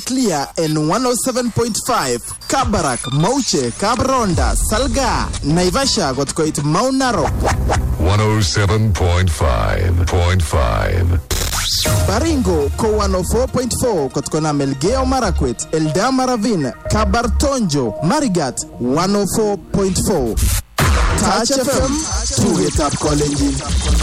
Clear in 107.5 Kabarak, Mauche, Kabronda, Salga, Naivasha got koit Mount Narok, 107.5.5. Baringo ko 104.4 kotkona Melgeo Marakwet, Eldama Ravine, Kabartonjo, Marigat 104.4. Touch FM, tuget up college.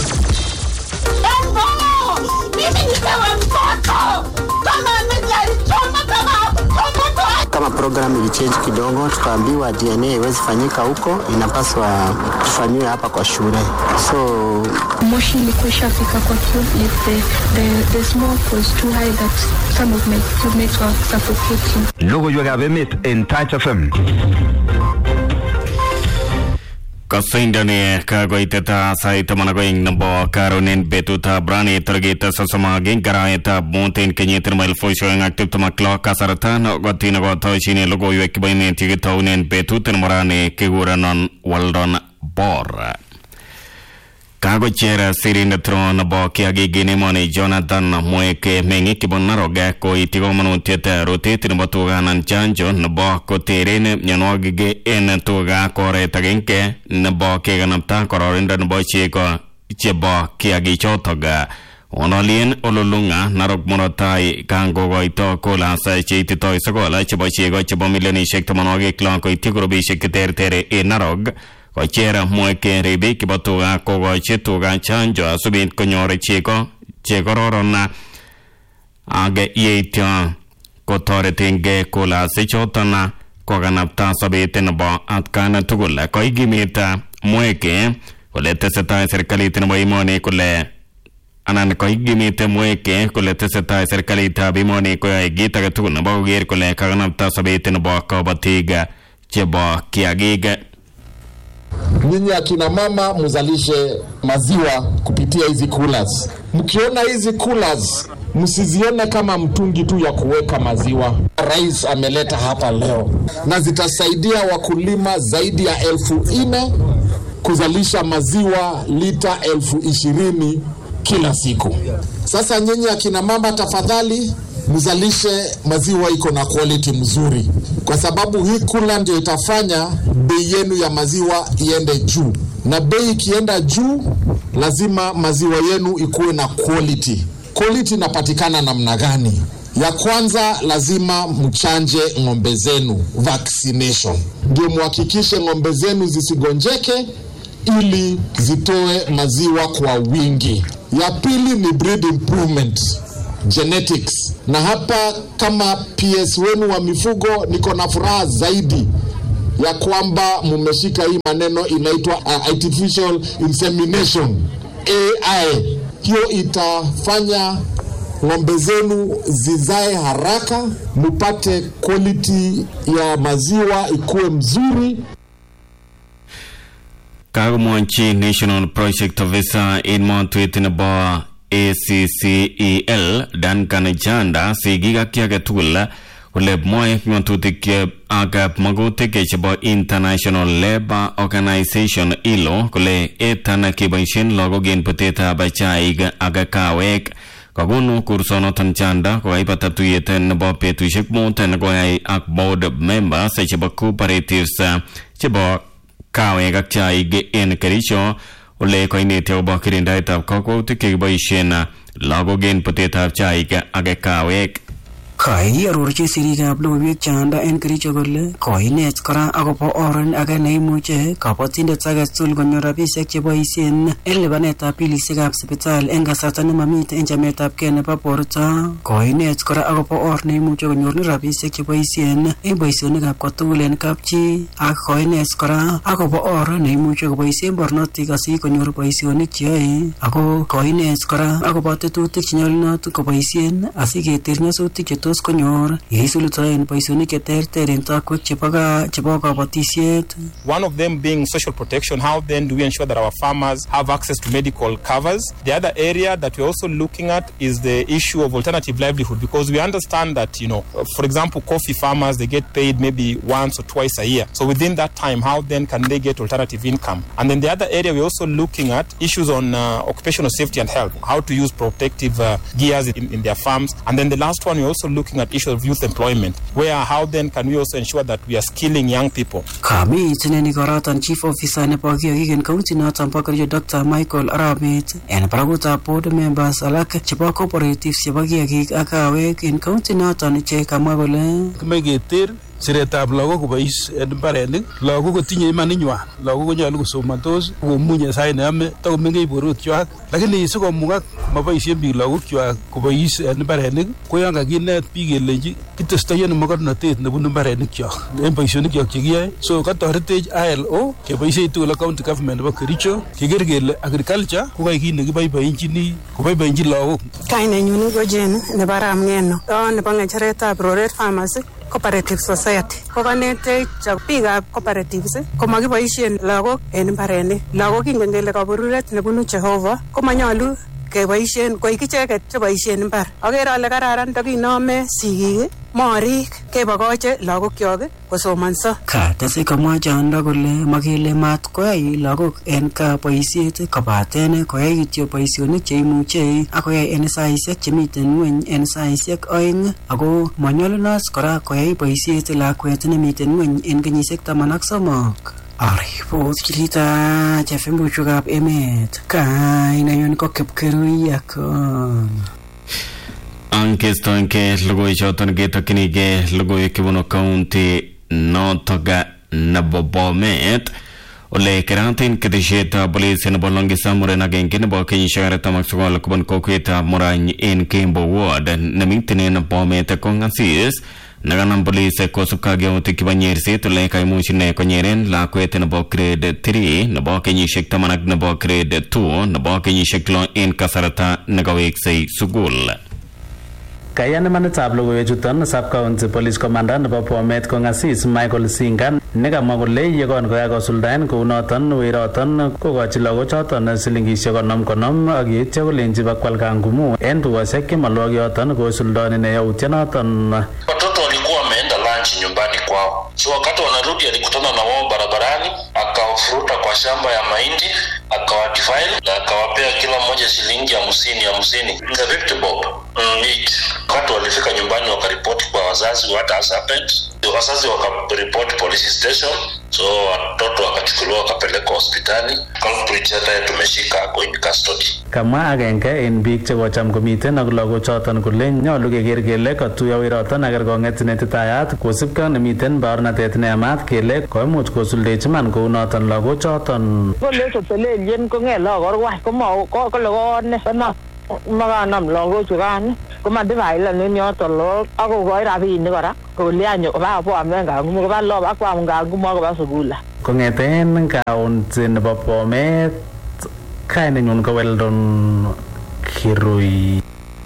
Mimi nipewe mtoto kama amejalichoma kama hakuchoma kama program ilichange kidogo, tukaambiwa DNA iwezi fanyika huko, inapaswa tufanyiwe hapa kwa shule. So moshi ilikuwa ishafika kwa tube the, the, the smoke was too high that some of my roommates were suffocating. Logoiwekab emet en Touch FM. Kasindani kagoiteta sait taman ak oeng nebo karonen betutab rani tarikit sosom ak agenge arawetab mut en kenyit nebo elifusiek oeng ak tiptem ak lo kasarta nokotin nekotoshin logoiwek chebo emet chekitounen betut nebo rani kikurenon Weldon Bor kakocher sirindet ro nebo kiagik en emoni Jonathan Mweke meng'ik chebo Narok koiti komonutiet rutet nebo tuga anan chanjo nebo koteren mionwogik en tuga ko oret agenge nebo kekanapta kororindo nebo chego chebo kiagichotok Onolien Ololunga Narok murot tai kangokoito kolas cheititoi sokol chebo chego chebo milionisiek tamanwogik lo koityi kurubisiek cheterter en Narok kocher Mweke ribik chebo tuga kokochi tuga chanjo asubit konyor chego chekororon ak yeityo kotoretengei kolasichoton kokanapta sobet nebo atkan tugul koikimit Mweke kole tesetai serikalit nebo emoni kole anan koikimit Mweke kole tesetai serikalitab emoni koyoe kit age tugul nebo koker kole kakanapta sobet nebo kabatik chebo kiagik Nyinyi akina mama mzalishe maziwa kupitia hizi coolers. Mkiona hizi coolers msizione kama mtungi tu ya kuweka maziwa. Rais ameleta hapa leo, na zitasaidia wakulima zaidi ya elfu nne kuzalisha maziwa lita elfu ishirini kila siku. Sasa nyinyi akina mama, tafadhali mzalishe maziwa iko na quality mzuri, kwa sababu hii kula ndio itafanya bei yenu ya maziwa iende juu, na bei ikienda juu, lazima maziwa yenu ikuwe na quality. Quality inapatikana namna gani? Ya kwanza lazima mchanje ng'ombe zenu vaccination, ndio muhakikishe ng'ombe zenu zisigonjeke ili zitoe maziwa kwa wingi. Ya pili ni breed improvement genetics, na hapa kama PS wenu wa mifugo, niko na furaha zaidi ya kwamba mumeshika hii maneno inaitwa uh, artificial insemination AI. Hiyo itafanya ng'ombe zenu zizae haraka, mupate quality ya maziwa ikuwe mzuri. kakomwochi National Project Officer en motwet nebo ACCEL Duncan Chanda sigik ak ki age tugul kole mwoe ng'atutik ak magutik chebo International Labour Organization ILO kole etan keboisien lagok en butetab chaik ak kawek kakonu kursonoton Chanda kokaibata tuyet nebo betusiek mut nekoyai ak board members chebo cooperatives chebo kawek ak chaik en Kericho ole koineti akobo kirindaetab kakwautik chekiboisien lagok en butetab chaik ak kawek Kaiarorchi sirikab logoiwek chanda en Kericho kole koinet kora akobo oret age neimuche kabatindet age tugul konyor rabisiek cheboisien en lipanetab bilisiekab sipitali en kasarta nemamiten en chametabgei nebo borto. Koinet kora akobo or neimuche konyor rabisiek cheboisien en boisionikab kotugul en kapchi ak koinet kora akobo or neimuche koboisien barnotik asikonyor boisionik cheyoe ako koinet kora akobo tetutik chenyolunot koboisien asiketer nyasutik chetos konyor yeisulutoen boisionik cheterter en takwek chebo gaa chebo kabatisiet One of them being social protection. How then do we ensure that our farmers have access to medical covers? The other area that we're also looking at is the issue of alternative livelihood because we understand that, you know, for example, coffee farmers, they get paid maybe once or twice a year. So within that time, how then can they get alternative income? And then the other area we're also looking at issues on uh, occupational safety and health, how to use protective uh, gears in, in their farms. And then the last one, we're also looking at issues of youth employment, where how then can we also ensure that we are skilling young people? Kami itineni koroton chief officer nebo kiagik en county noton bo Kericho Dr. Michael Arabet en barakutab board members alak chebo cooperatives chebo kiagik ak kawek en county noton che kamwa kole kimoe keter siretab lagok kobois en mbarenik lagok kotinye imaninywan lagok konyolu kosomontos komunye sait neyome takomengech borwekwak lakini sikomukak moboisien biik lagokwak kobois en mbarenik ko yon kakinet biik kelenji kitestoi en mokornotet nebunu mbarenikyok en boisionikyok chekiyoe so katoretech ILO keboisien tugul ak county government nebo Kericho keker kele agriculture ko kai kit nekiboiboenchini koboiboenchi lagok Kainenyun ko Jane nebo Ramng'eno o nebo ng'echeretab Roret Farmers Cooperative Society ko kanetech biikab cooperatives komakiboisien lagok en mbarenik lagok kingen kele kaberuret nebunu Jehova komanyolu keboisien koik icheket cheboisien mbar akere ale kararan takinome sigik morik kebokoche lagokyok kosomonso katese komwa chondo kole makele mat koyai lagok en kaa boisiet kobaten koyai kityo boisionik cheimuche ak koyai en saisiek chemiten ngweny en saisiek oeng ako manyolunot kora koyai boisiet lakwet nemiten ngweny en kenyisiek taman ak somok aripot chirita chefembuchukab emet kainanyun ko kipkerui akon angestoenge logoichoton ketokchinige logoiwek chebunu county notoga nebo bomet ole keratin ketesietab polisi nebo longisa muren agenge nebo kenyisiek artam ak sokol kobun kokwetab murany en kembo ward nemiten en bomet kongasis nakanam polisi kosubkei ak yautik chebo nyerset ole kaimuch ine konyeren lakwet nebo grade 3 nebo kenyisiek taman ak nebo grade 2 nebo kenyisiek lo en kasarta nekaweksei sukul Kayan imanitab logoiwechuton sub-county police commander nebo Bomet kongasis Michael Singa nekamwa kole yekon kokakosuldaen kounoton weroton kokochi lagochoton silingisiek konom konom ak yeityo kolenji bakwal kangumu en tukosiek chemalwok yoton kosuldaen ine yautyonoton Watoto walikuwa wameenda lunch nyumbani kwao, so wakati wanarudi alikutana na wao barabarani, akawafuruta kwa shamba ya mahindi, akawadefile na akawapea kila mmoja shilingi hamsini hamsini, the fifty bob mm, each. Wakati walifika nyumbani wakaripoti kwa wazazi what has happened, wazazi wakaripoti police station, so watoto wakachukuliwa wakapelekwa hospitali. Culprit hata tumeshika ako in custody. kamwa agenge en biik chekocham komiten ak lagochoton kole nyolu keker kele katuyo weroton ak kerkong'et netitayat kosibkei nemiten baornatet neyamat kele koimuch kosuldechi man kounoton lagochoton kole kotelelyen kong'et lagok korwai kole kone kona makanam lagochukan komadivailen en yoton lagok akokoi rabinik kora kolyanyo koba koamen kangumu koba lob akwam kangumu akoba sukula kong'eten kaunti nebo bomet kainenyun ko weldon kirui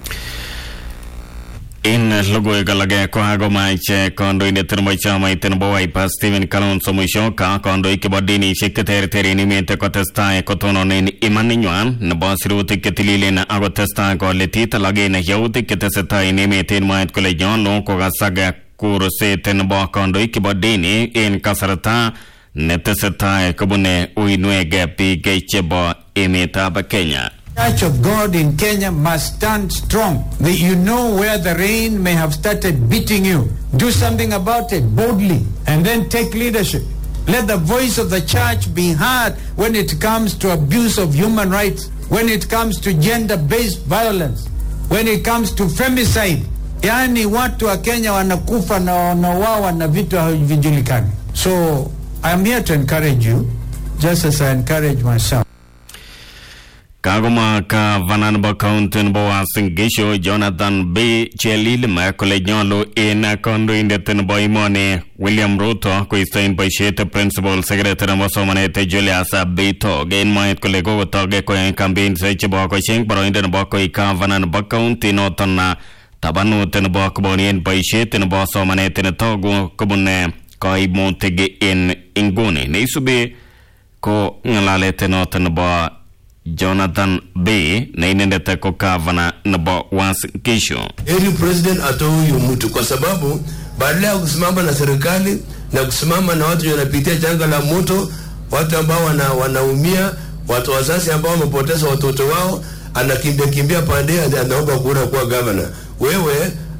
en logoiwek alage kokakomach kandoindet nebo chamait nebo Wiper Stephen Kalonzo Musyoka kandoik chebo dinishek cheterter en emet kotestai kotononen imaninywan nebo sirutik chetililen ak kotestai koletit alak en yautik chetesetai en emet en mwaet kole nyolu kokasak kurset nebo kandoik chebo dini en kasarta netesetai kobune uinwek biik chebo emetab Kenya. Church of God in Kenya must stand strong. That you know where the rain may have started beating you. Do something about it boldly and then take leadership. Let the voice of the church be heard when it comes to abuse of human rights, when it comes to gender-based violence, when it comes to femicide. Yaani watu wa Kenya wanakufa na wanauawa na vitu havijulikani. So I'm here to encourage you, just as I encourage myself. Kagoma gavana nebo county nebo Uasin Gishu Jonathan B Chelilima kole nyolu en kandoindet nebo emoni William Ruto koisto en boisiet principal secretary nebo somanet Julius Bitok en mwaet kole kokotoge koyai campaigns chebo kocheng boroindo nebo koik gavana nebo county noton na tabanut nebo kobonien boisiet nebo somanet netogu kobun kaimutik en inguni neisubi ko ng'alalet noton nebo Jonathan B na inendet ko gavana nebo Uasin Gishu. Ili president atoe huyu mtu kwa sababu badala ya kusimama na serikali na kusimama na watu wanapitia janga la moto, watu ambao wana, wanaumia, watu wazazi ambao wamepoteza watoto wao, anakimbia kimbia pande anaomba kura kuwa gavana. Wewe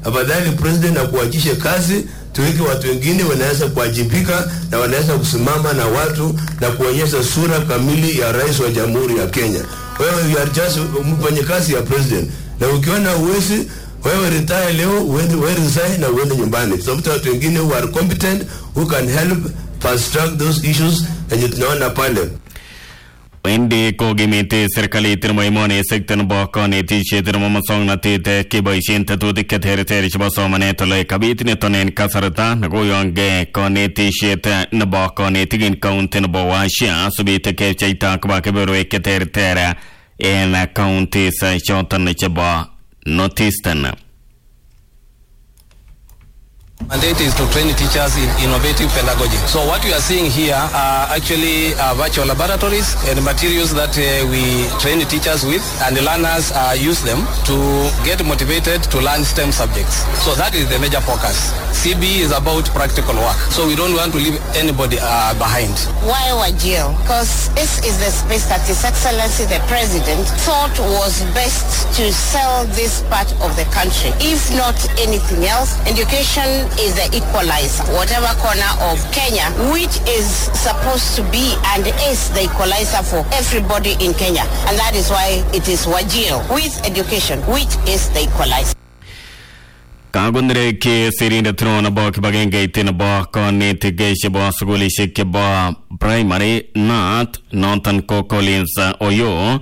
afadhali president akuachishe kazi tuweke watu wengine wanaweza kuwajibika na wanaweza kusimama na watu na kuonyesha sura kamili ya rais wa jamhuri ya Kenya. Wewe you are just mfanye kazi ya president, na ukiona uwezi wewe retire leo, uende wewe resign na uende nyumbani. Tafuta watu wengine who are competent who can help fast track those issues yenye tunaona pale. wendi kokimiti serikalit nebo emoni sekta nebo konetisiet nebo musongnotet keboisien tetutik cheterter chebo somanet ole kabit niton en kasarta nekoyonge konetisiet nebo konetik en kaunti nebo Washia asubit kepcheita koba keberwek cheterter en counties choton chebo Northeastern. mandate is to train teachers in innovative pedagogy. So what we are seeing here are actually uh, virtual laboratories and materials that uh, we train the teachers with and the learners uh, use them to get motivated to learn STEM subjects. So that is the major focus. CB is about practical work. So we don't want to leave anybody uh, behind. Why Wajir? Because this is the space that His Excellency the President thought was best to sell this part of the country. If not anything else, education is the equalizer. Whatever corner of Kenya, which is supposed to be and is the equalizer for everybody in Kenya. And that is why it is Wajir with education, which is the equalizer. kakonere sirindet neo nebo kibagengeit nebo konetik chebo sukulishek chebo primary nat noton ko Collins Oyo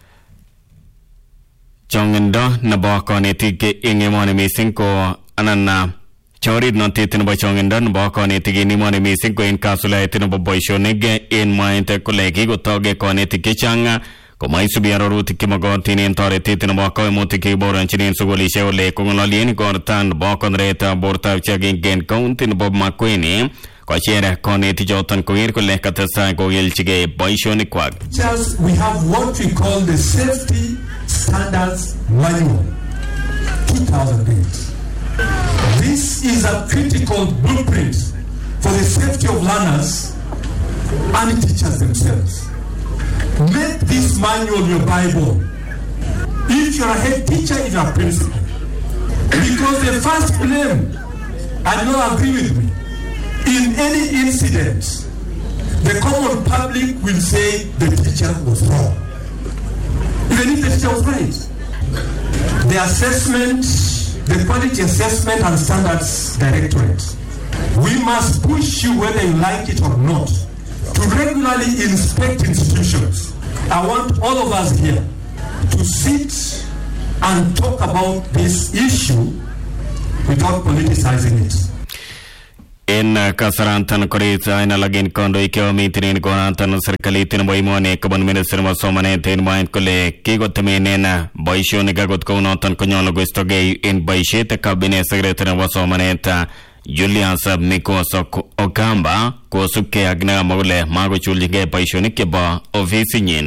chongindo nebo konetik eng emoni mising ko anan chorirnotet nebo chongindo nebo konetik en emoni mising ko en kasulaet nebo boisionik en mwaet kole kikotoge konetik chechang komaisubi arorutik chemokotin en toretet nebo koimutik chekiboronjin en sukulishek ole kong'ololien igorta nebo konoretab bortab chiagenge en county nebo Makueni kocher konetichoton koker kole katestai kokilchigei boisionikwak Just we have what we call the Safety Standards Manual 2008. This is a critical blueprint for the safety of learners and teachers themselves. Make this manual your Bible. If you're a head teacher, if you're a principal. Because the first blame, and you not agree with me, in any incident, the common public will say the teacher was wrong. Even if the teacher was right. The assessment, the quality assessment and standards directorate, we must push you whether you like it or not to regularly inspect institutions. I want all of us here to sit and talk about this issue without politicizing it. en kasarantan korit aina lagin kondoik chemomiten en konoton serikalit nebo emoni kobun minister nebo somanet en mwaet kole kikotemenen boisionik akot kounoton konyolu koistogei en boisiet cabinet secretary nebo somanet Julius Mikos Okamba kosubkei ak nekamwa kole makochulchigei boisionik chebo ofisinyin.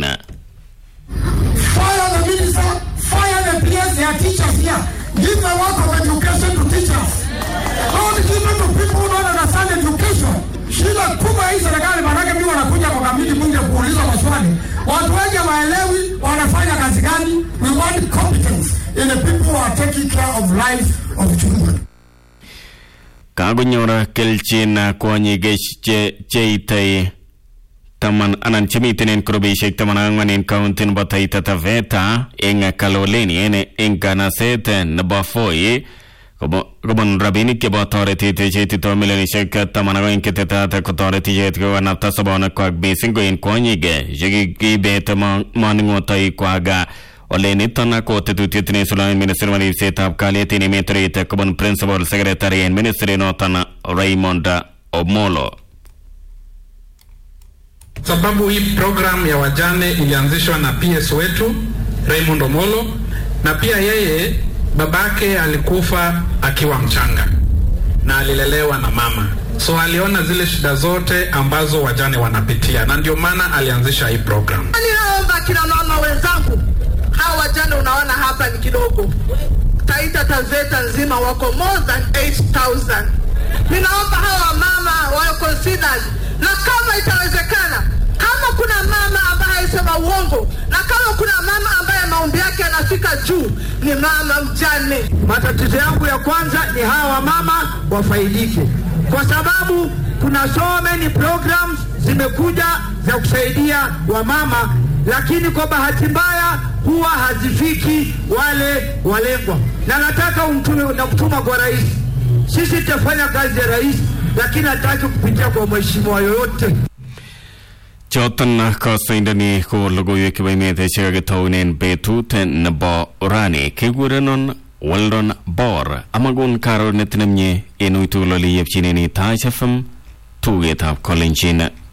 Fire the minister, fire the players, they are teachers here. Give the work of education to teachers. Don't give it to people who don't understand education. Shida kubwa hii serikali, manake mimi wanakuja kwa kamiti bunge kuuliza maswali. Watu wengi waelewi wanafanya kazi gani. We want competence in the people who are taking care of life of children. kakonyor kelchin kwonyik che cheitei taman anan chemiten en kurubishek taman ak ang'wan en kaunti nebo Taita Taveta eng Kaloleni en eng kanaset nebo Voi kobun rabinik chebo toretet cheitito milionishek taman ak oeng chetetat kotoret icheket kokanapta sobonekwak mising ko en kwonyik chekiibet maning'otoikwak ole niton ko tetutiet neisuloen ministry nebo ripsetab kalyet en emet orit kobun principal secretary en ministry noton Raymond Omolo sababu hii program ya wajane ilianzishwa na PS wetu Raymond Omolo, na pia yeye babake alikufa akiwa mchanga na alilelewa na mama, so aliona zile shida zote ambazo wajane wanapitia, na ndio maana alianzisha hii program. Ninaomba kina mama wenzangu, hawa wajane unaona hapa ni kidogo, Taita Taveta nzima wako more than 8000 Ninaomba hawa mama wawe considered, na kama itawezekana, kama kuna mama ambaye anasema uongo, na kama kuna mama ambaye maombi yake yanafika juu ni mama mjane. Matatizo yangu ya kwanza ni hawa wamama wafaidike, kwa sababu kuna so many programs zimekuja za kusaidia wamama, lakini kwa bahati mbaya huwa hazifiki wale walengwa, na nataka umtume na kutuma kwa rais. Sisi tutafanya kazi ya rais, lakini hataki kupitia kwa mheshimiwa yoyote. choton kosoindoni ko logoiwek chebo emet chekakitounen betut nebo rani kekurenon Weldon Bor amakon karonet nemie en uitugul ole yepchineni Taach FM tugetab Kolenjin